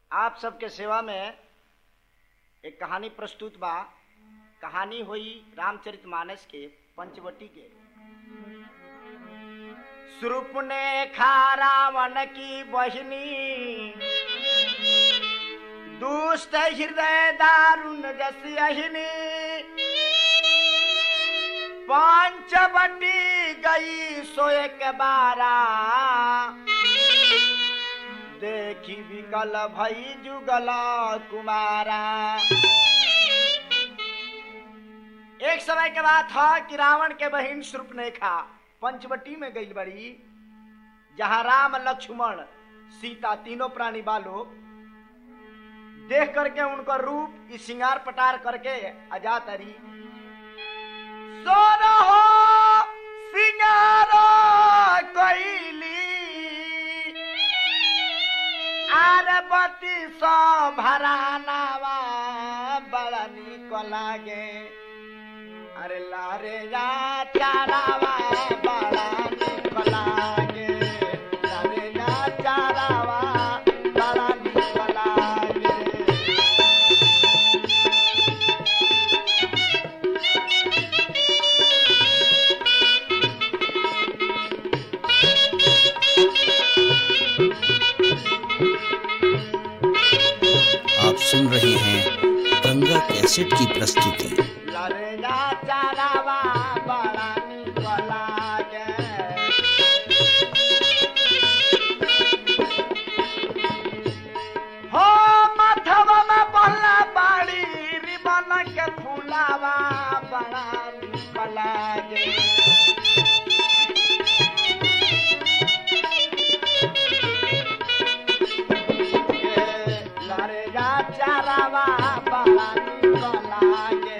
आप सबके सेवा में एक कहानी प्रस्तुत बा कहानी हुई रामचरितमानस के पंचवटी के सुरूप ने खा रावण की बहिनी दुष्ट हृदय दारुण जसी अहिनी पंचवटी गई सो एक बारा देखी विकल भई जुगल कुमारा एक समय के बात था कि रावण के बहन शृपनेखा पंचवटी में गई बड़ी जहां राम लक्ष्मण सीता तीनों प्राणी बालो देख करके उनका रूप इस श्रृंगार पटार करके अजा तरी सोनो हो सिंगारो कोइली आरबती सो भरानावा बड़ा निक लागे अरे लारे या चारावा बड़ा निक लागे लारे या चारावा बड़ा निक लागे आप सुन रहे हैं गंगा कैसेट की प्रस्तुति लरेगा चारावा बड़ा निक लागे हो माथवा में बल्ला बाड़ी रिबन के फूलावा बड़ा निक लागे लरेगा चारावा बड़ा निक लागे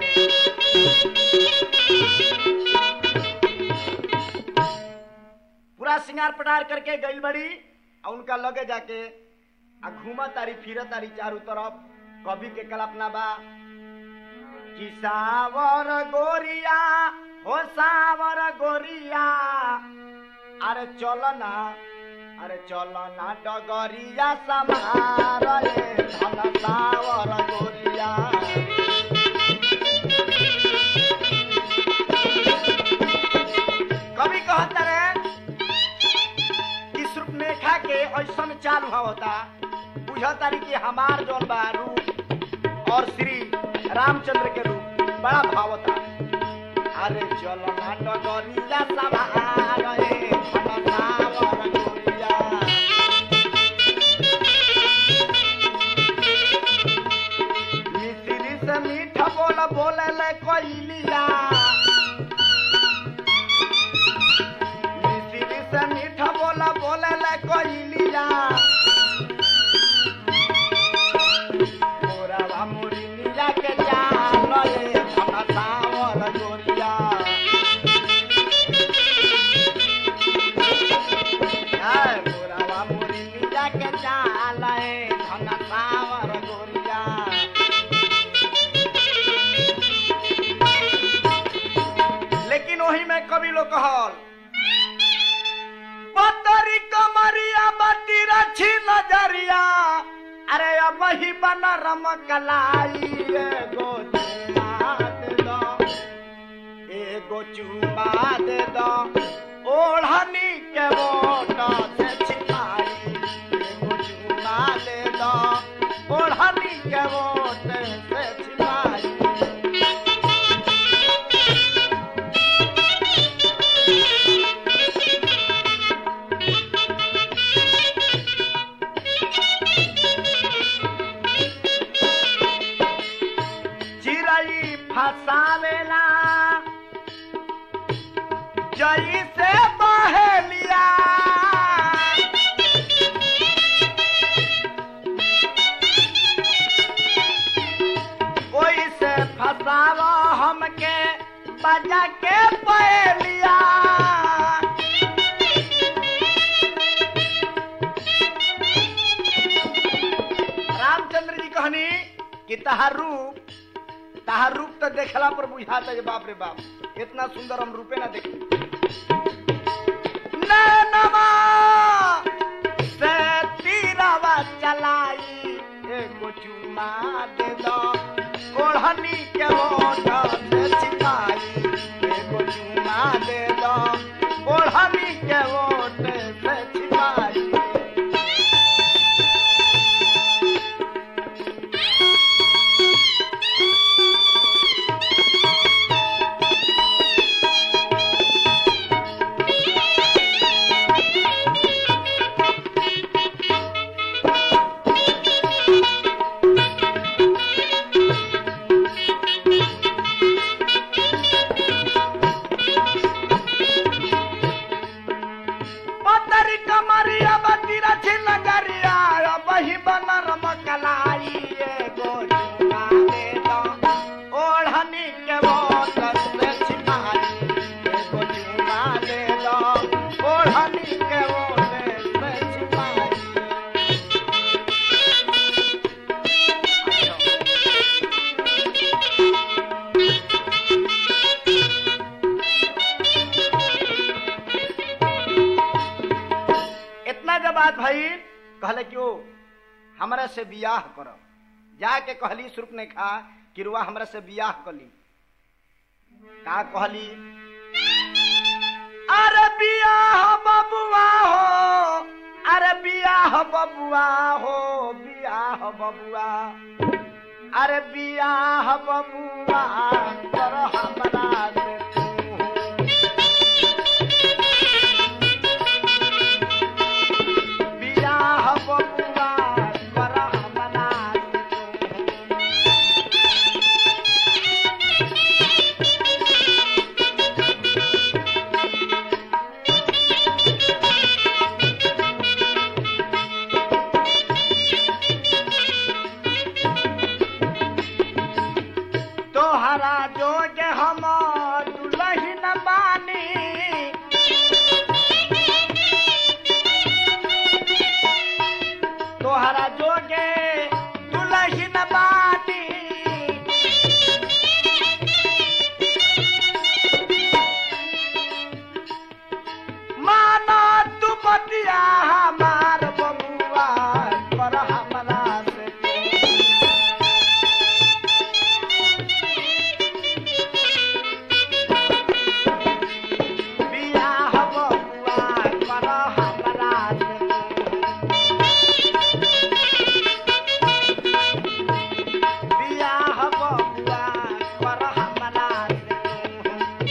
पूरा श्रृंगार पटार करके गई बड़ी और उनका लगे जाके आ घूमा तारी फिर तारी चारू तरफ कवि के कल्पना बा कि सावर गोरिया हो सावर गोरिया अरे चलो ना अरे चलो ना डगरिया समार रे धन सावर गोरिया कवि कहता रे कि सुपनेखा के ऐसन चाल होता बुझतारी कि हमार जौन बा रूप और श्री रामचंद्र के रूप बड़ा भावता अरे चलो ना डगरिया समार रे धन सावर गोरिया मिश्री से मीठ बोल बोले ले कोइलिया मिश्री से मीठ बोल बोले ले कोइलिया मोरावा मुरिनिया के जान ले धन सावर गोरिया हाय मोरावा मुरिनिया के जान ले धन सावर गोरिया लेकिन वही में कवि लोग कहल पतरी कमरिया बती रछी नजरिया अरे अब ही बना रमकलाई एगो चुमा दे दो एगो चुमा दे दो ओढ़नी के मोट से छिपाई एगो चुमा दे दो ओढ़नी के मोट से छिपाई चिड़ई फसावेला जई से बहेलिया कोई से फसावा हमके बजा के पहेलिया रामचंद्र जी कहनी कि तहार रूप तहार रूप तो देखला पर बुझाता है बाप रे बाप इतना सुंदर हम रूपे ना देखी नैनमा से तीरवा चलाई एगो चुमा दे दो ओढ़नी के ओठ से छिपाई एगो चुमा दे दो ओढ़नी के ओठ से छिपाई पतरी कमरिया बतीरा छिल गरिया बही बनर मकलाई एगो चुमा दे दो ओढ़नी के बोतल से छिपाई एगो चुमा दे दो ओढ़नी के बोतल से छिपाई इतना जब बात भई कहले क्यों हमरा से बियाह कर जाके कहली सुरुप ने खा कि रुआ हमरा से बियाह कली का कहली अरे बियाह बबुआ हो अरे बियाह बबुआ हो बियाह बबुआ अरे बियाह बबुआ कर हमरा से तू। बियाह बबुआ कर हमरा से तू। तोहरा जोग हम दुलहिन बानी तोहरा जोगे दुलहिन बानी माना तू बतिया हमार बबुआ कर हमरा से तू। बियाह बबुआ कर हमरा से बियाह बबुआ कर हमरा से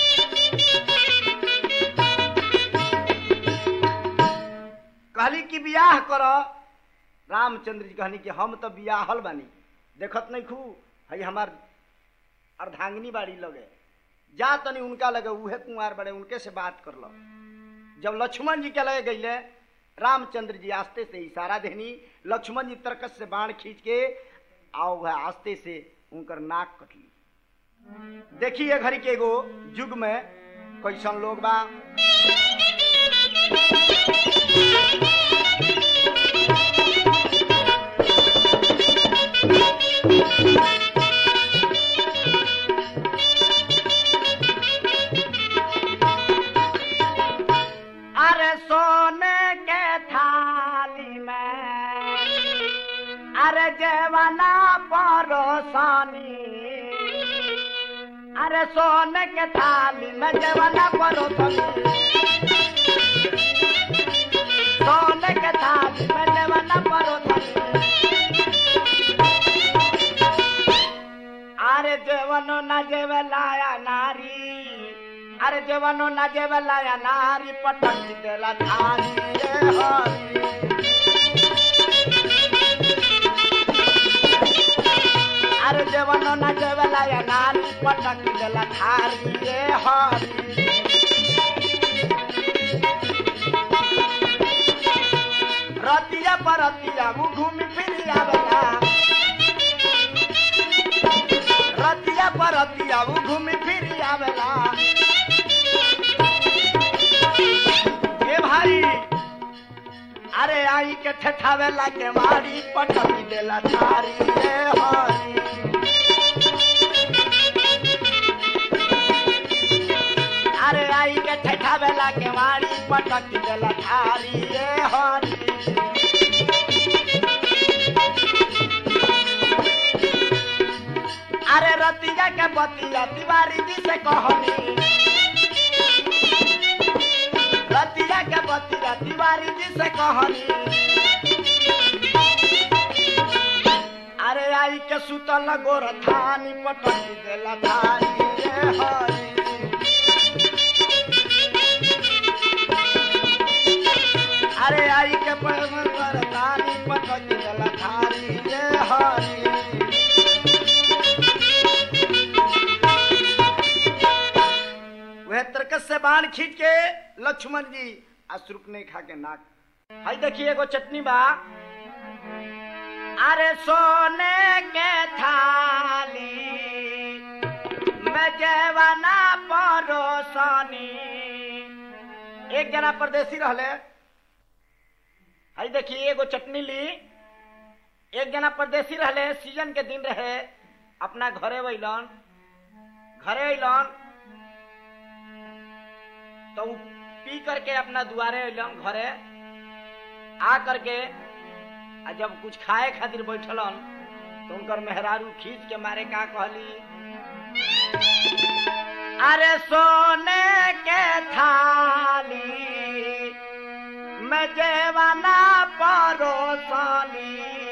कहली कि बियाह कर रामचंद्र जी कहनी कि हम तो बियाहल बानी देखत नहीं खू हई हमार अर्धांगिनी बाड़ी लगे जा तनी उनका लगे उहे कुंवार बड़े उनके से बात कर लो जब लक्ष्मण जी के लगे गईले रामचंद्र जी आस्ते से इशारा देनी लक्ष्मण जी तरकस से बाण खींच के आओ वह आस्ते से उनकर नाक कटली देखिए घड़ी के एगो युग में कैसन लोग बा अरे सोने के थाली में अरे जेवना परोसानी अरे सोने के थाली में जेवना परोसानी सोने के थाली में जेवना परोसानी अरे जेवनो न जेवलाया नारी अरे जेवनो न जेवलाया नारी पटक देला थारी रे हरी अरे जेवनो न जेवलाया नारी पटक देला थारी रे हरी रतिया परतिया वो घूमी फिरी आवेला रतिया परतिया वो घूमी फिरी आवेला ए भाई अरे आई के ठठावेला के मारी पटकी देला थारी रे हरी अरे आई के ठठावेला के मारी पटकी देला थारी रे हरी बतिया तिवारी जी से कहनी रतिया के बतिया तिवारी जी से कहनी अरे आई के सुतल गोर थानी पटकी देला धारी रे हरी अरे आई के पैमर तारी पटकी देला धारी रे हरी वह तरकस से बाण खींच के लक्ष्मण जी अश्रुप ने खा के नाक हाय देखिए एगो चटनी बा अरे सोने के थाली में जवाना परोसनी एक जना परदेसी रहले हाय देखिए एगो चटनी ली एक जना परदेसी रहले सीजन के दिन रहे अपना घरे वैलन घरे अइलन तो उ पी करके अपना दुआरे अइलन घरे आ करके आ जब कुछ खाए खातिर बैठलन तो उनकर मेहरारू खींच के मारे का कहली अरे सोने के थाली में जेवाना परोसनी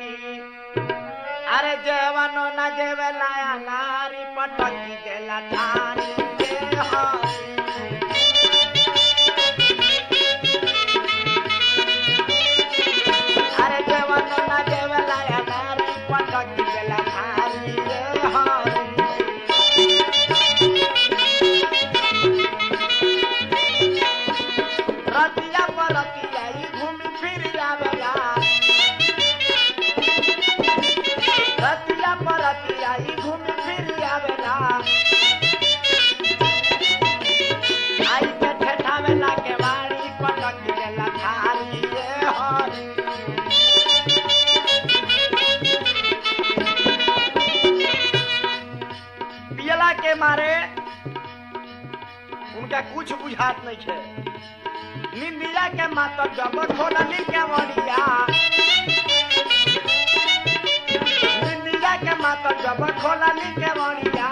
अरे जेवनो न जेवे लाया नारी पटकी देला थारी के हारी अरे जेवनो न जेवे लाया नारी पटकी देला थारी रे हारी रतिया पर रतिया ई घूमी फिर आवेला रतिया पर रतिया ई घूमी फिर आवेला आई के ठेठावेला के वाड़ी पटक देला थाली रे हरी पियला के मारे उनका कुछ बुझात नहीं है निंदिया के मातर जब खोलनी के वड़िया निंदिया के मातर जब खोलनी के वड़िया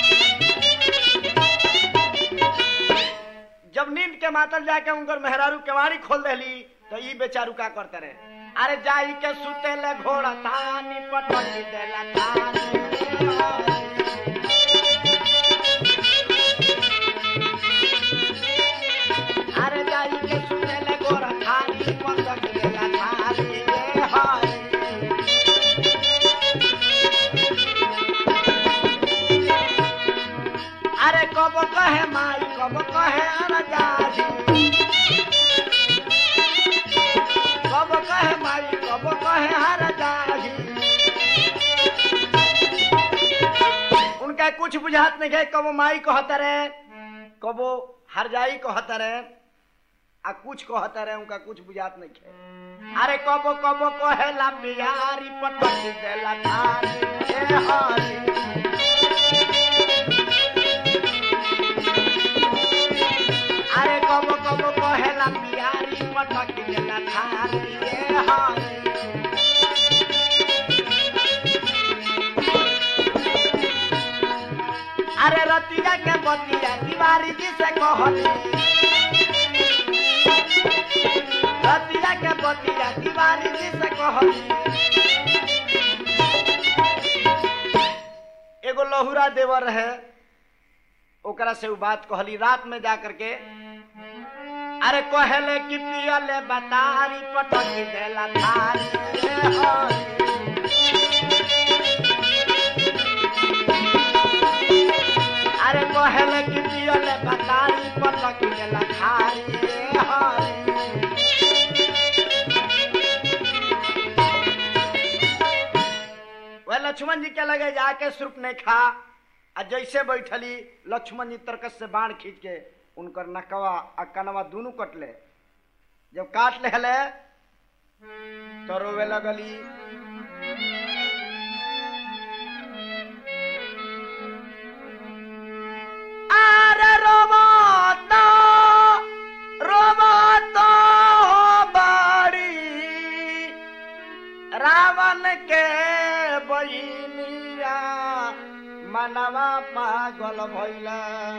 जब नींद के मातल जाके उनकर मेहरारू केवाड़ी खोल देली तो ई बेचारू का करते रहे अरे जाई के सुते ले घोड़ा तानी पटकी देला तानी अरे जाई के सुते ले घोड़ा तानी पटकी देला तानी रे हाय अरे कब कहे माई कब कहे अरजाजी कब कहे माई कब कहे हरजाजी उनका कुछ बुझात नहीं है कबो माई कहता रहे कबो हरजाई कहता रहे आ कुछ कहता रहे उनका कुछ बुझात नहीं है अरे कबो कबो कहेला बिहारी पटकी देला थारी ए हरी अरे कब कब कहेला बिहारी पटक देला थारी रे हारी अरे रतिया के बतिया तिवारी जी से कहली रतिया के बतिया तिवारी जी से कहली एगो लहुरा देवर है ओकरा से उ बात कहली रात में जा करके अरे कहले कि पियले बतारी पटकी देला थारी रे हरी। अरे कहले कि पियले बतारी पटकी देला थारी रे हरी। वह लक्ष्मण जी के लगे जाके सुर्प नहीं खा आ जैसे बैठली लक्ष्मण जी तरकस से बाण खींच के उनकर नकवा आ कनवा दोनों कटले जब काट ले हले तो रोवे लगली अरे रोबो तो रोबो तो बड़ी रावण के बहिनिया मनवा पागल भइला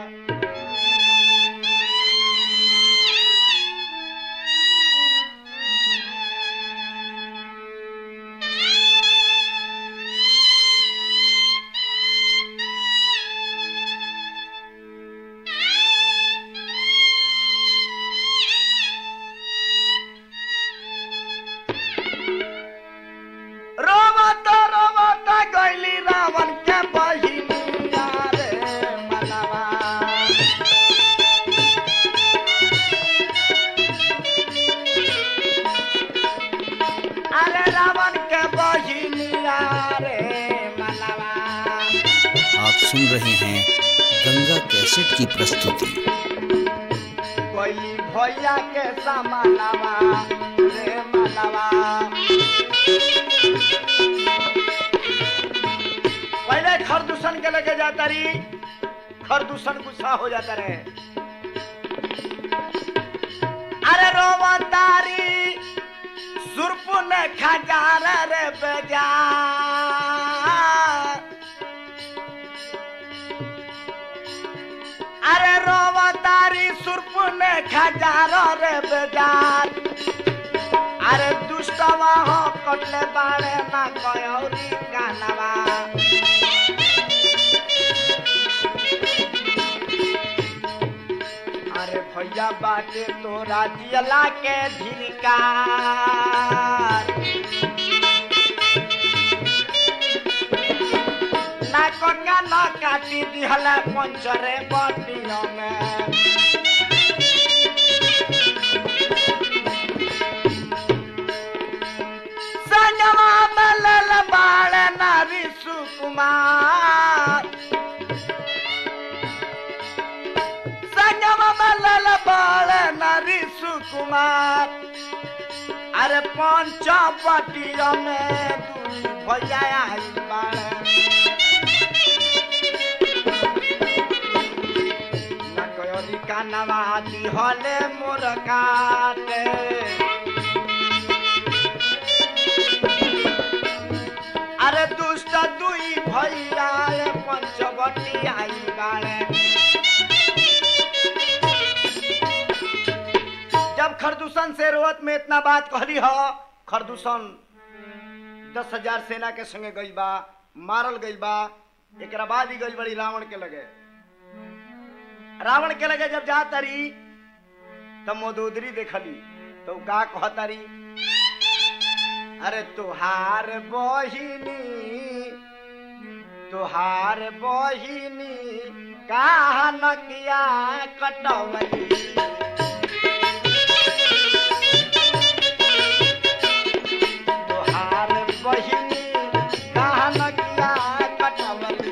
रोवत रोवत गइली रावण के बहिनिया रे मनवा अरे रावण के बहिनिया रे मनवा आप सुन रहे हैं गंगा कैसेट की प्रस्तुति कोई भैया के समानवा रे मनवा पहले खरदूषण के लेके जाता रही खरदूषण गुस्सा हो जाता रहे अरे रोवतारी सुरपु ने खजार रे बेजा अरे रोवतारी सुरपु ने खजार रे बेजार अरे दुष्टवा हो कटले बाड़े ना कयौरी कानवा अरे भैया बाटे तोरा जियला के धिनकार ना कोका ना काटी दिहला पंचरे बटियों में संगमा मलल बाळ नारी सुकुमार संगमा मलल बाळ नारी सुकुमार अरे पंच पटिया में दुई भैया आई बाळ ना कयोरी कानवा दिहले मोर काटे अरे दुष्ट दुई भैया रे पंचवटी आई बाड़े जब खरदूषण से रोवत में इतना बात कहली हो खरदूषण दस हजार सेना के संगे गई बा मारल गई बा एक बाद ही गई बड़ी रावण के लगे रावण के लगे जब जा तारी तब मोदोदरी देखली तो का कहतारी अरे तुहार बहिनी तुहार बहिनी कहा नकिया कटवली तुहार बहिनी कहा नकिया कटवली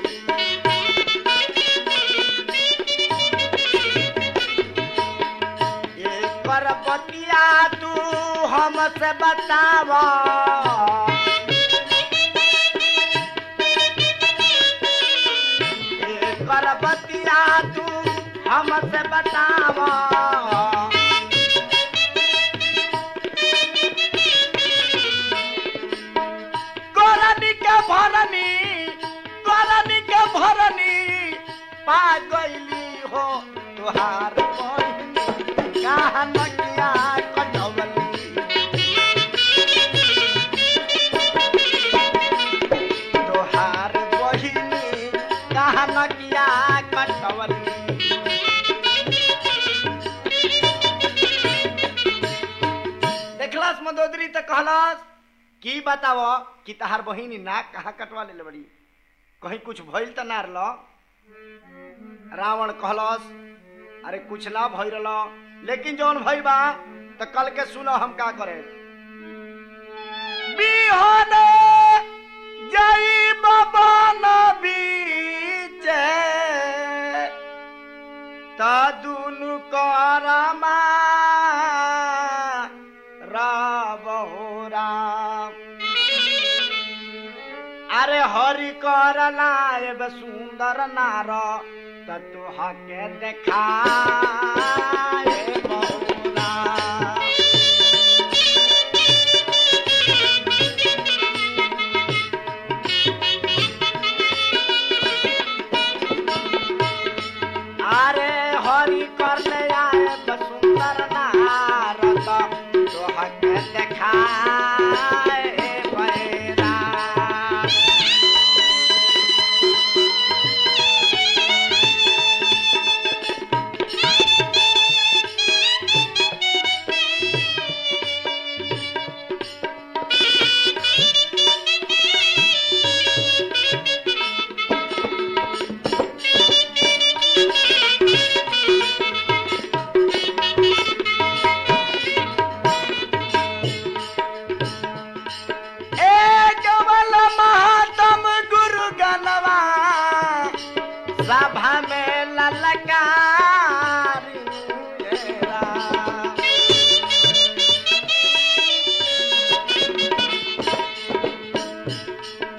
एकर बतिया तू हमसे बतावा एकर बतिया तू हमसे बतावा गोरनी के भरनी गोरनी के भरनी पा गईली हो तुहार बहिनी कहा नकिया कटवली तोहार बहिनी कहा नकिया कटवली देखलस मदोदरी तो कहलस की बताव कि तहार बहिनी नाक कहाँ कटवा ले बड़ी कहीं कुछ भइल त ना रल रावण कहलस अरे कुछ ना भइल रहल लेकिन जौन भइल बा त कल के सुनो हम का करे बिहाने जई बाबा बीचे त दुनु करमा राबहोरा अरे हरि कर लायब सुंदर नार त तुहा के देखाए बहुरा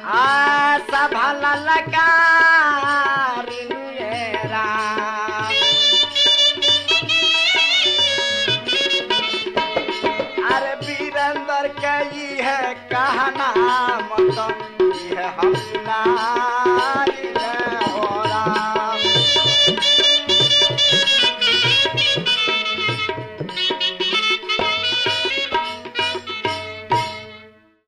आशा भला लकारियरा अरे वीरेंद्र कई है कहना मत